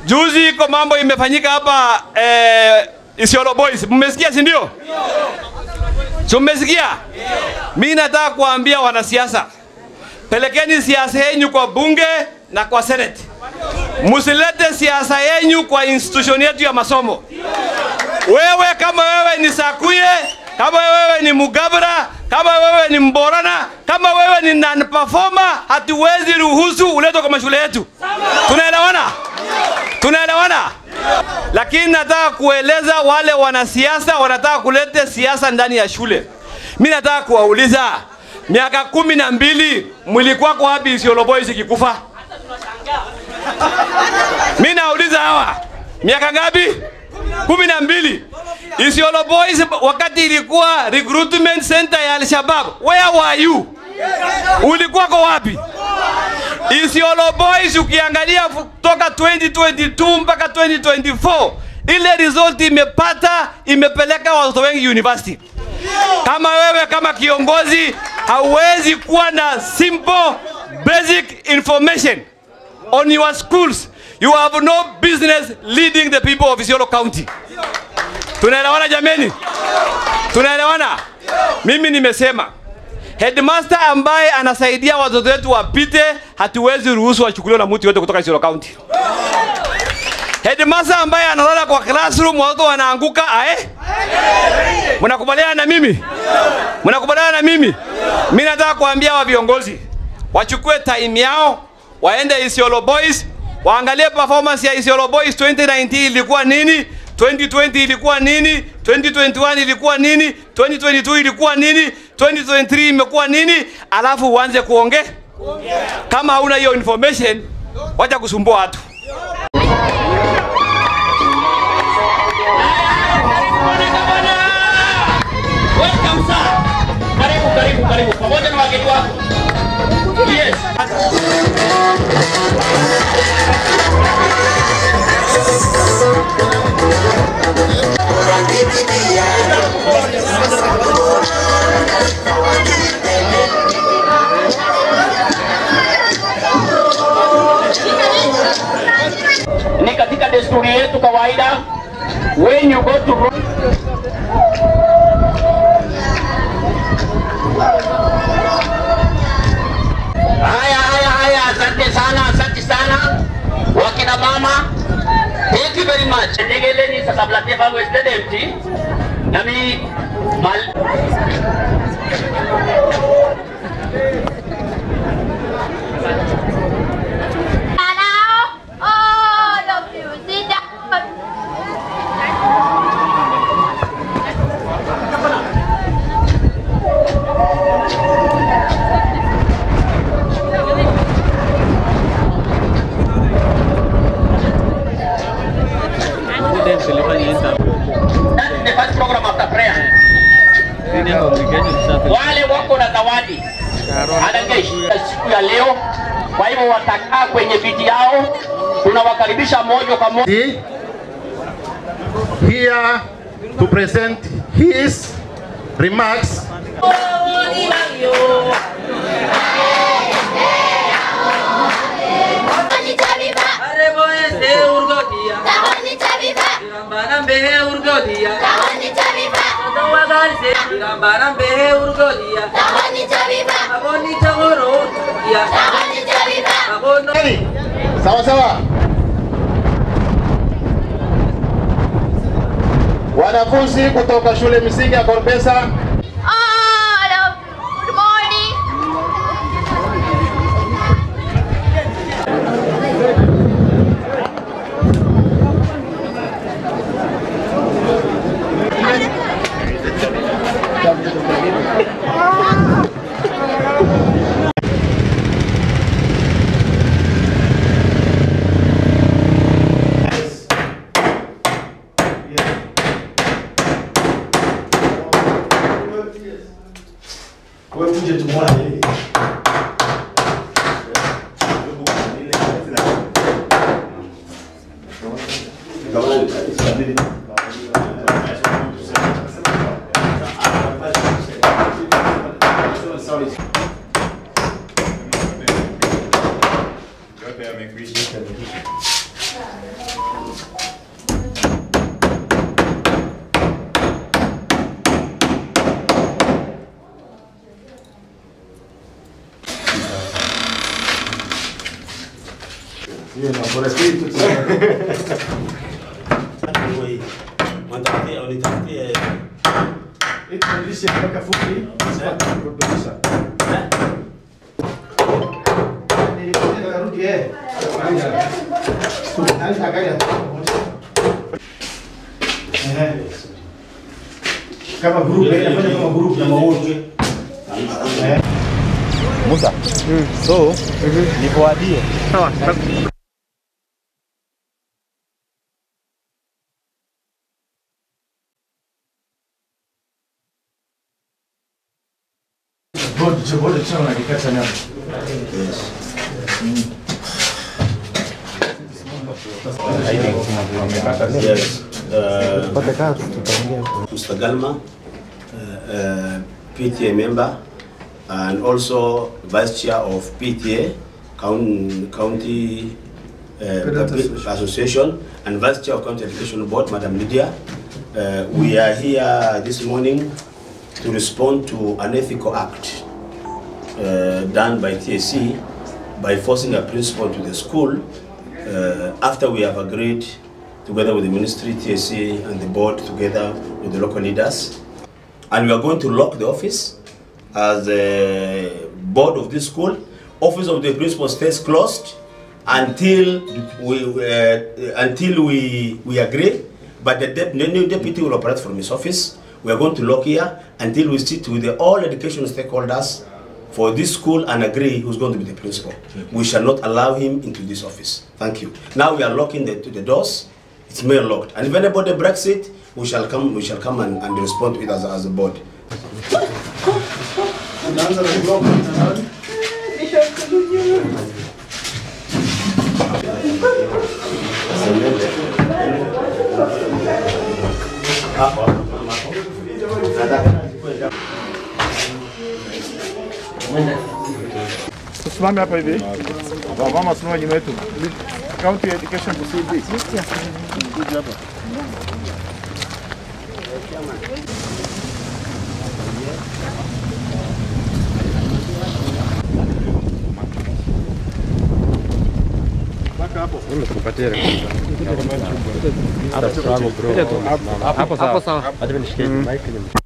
Juzi iko mambo imefanyika hapa eh, Isiolo Boys. Mmesikia si ndio? Si mmesikia? Mimi nataka kuambia wanasiasa, pelekeni siasa yenu kwa bunge na kwa senate. Msilete siasa yenu kwa institution yetu ya masomo. Wewe kama wewe ni Sakuye, kama wewe ni Mugabra, kama wewe ni Mborana, kama wewe ni non performer, hatuwezi ruhusu uletwe kwa mashule yetu. Tunaelewana? Tunaelewana? Lakini nataka kueleza wale wanasiasa wanataka kuleta siasa ndani ya shule. Mimi nataka kuwauliza, miaka kumi na mbili mlikuwa kwa wapi Isiolo Boys ikikufa? Mimi nauliza hawa, miaka ngapi? kumi na mbili. Isiolo Boys wakati ilikuwa recruitment center ya Al-Shabaab, where were you? Ulikuwa kwa wapi? Isiolo Boys ukiangalia kutoka 2022 mpaka 2024 ile result imepata imepeleka watoto wengi university. Kama wewe kama kiongozi hauwezi kuwa na simple basic information on your schools, you have no business leading the people of Isiolo County. Tunaelewana jameni? Tunaelewana? Mimi nimesema headmaster ambaye anasaidia watoto wetu wapite, hatuwezi ruhusu wachukuliwe na mtu yote kutoka Isiolo County. Headmaster ambaye analala kwa classroom watoto wanaanguka ae. Mnakubaliana na mimi? Mnakubaliana na mimi? Mimi nataka kuambia wa viongozi wachukue time yao waende Isiolo Boys waangalie performance ya Isiolo Boys 2019 ilikuwa nini, 2020 ilikuwa nini, 2021 ilikuwa nini, 2022 ilikuwa nini, 2023 imekuwa nini, alafu uanze kuongea. Kama hauna hiyo information, wacha kusumbua watu. Welcome sir. Karibu karibu karibu pamoja na wageni wako. Yes. Ni katika desturi yetu kawaida when you go to Haya, haya, haya, asante sana, asante sana wakina mama, thank you very much. Tegeleni sasa blatia vangu instead empty. Nami mal Now, all of you sit down. that is the first program after prayer. Wale wako na zawadi anageshinda siku ya leo, kwa hivyo watakaa kwenye viti yao. Tunawakaribisha moja kwa moja. here to present his remarks Tahoni Chaviva, Tahoni Chaviva, Tahoni Chaviva, Tahoni Chaviva, Tahoni Chaviva. sawa sawa wanafunzi kutoka shule msingi ya Korbesa All of you, good morning. Kwa hiyo tuje tumwone. Unastahili tu. Wanitafutie, wanitafutie. Hii tunarudisha mpaka fupi. Sasa kurudisha. Nilikuja nikarudi eh. Nani akaja? Eh. Kama group, eh, nafanya kama group na mawote. Eh. Musa. So, nikuadie. Bodi, bodi chama na kikata nyama. Yes. Uh, Mr. Galma, uh, uh, PTA member, and also vice chair of PTA, County, county uh, Association, and vice chair of County Education Board, Madam Lydia. Uh, we are here this morning to respond to an ethical act uh, done by TSC by forcing a principal to the school uh, after we have agreed together with the ministry, TSC, and the board together with the local leaders. And we are going to lock the office as the board of this school. Office of the principal stays closed until we uh, until we we agree. But the, dep- the new deputy will operate from his office. We are going to lock here until we sit with the, all education stakeholders for this school and agree who's going to be the principal. We shall not allow him into this office. Thank you. Now we are locking the, the doors. It's mail locked. And if anybody breaks it, we shall come. We shall come and, and respond to it as, a- as a board. Unaanza na blog mtandaoni. Tusimame hapa hivi. Wamama simama nyuma yetu. County Education Kusudi. Kuja hapa. Mpaka hapo. Hapo sawa. Hapo sawa. Acha nishikie mic.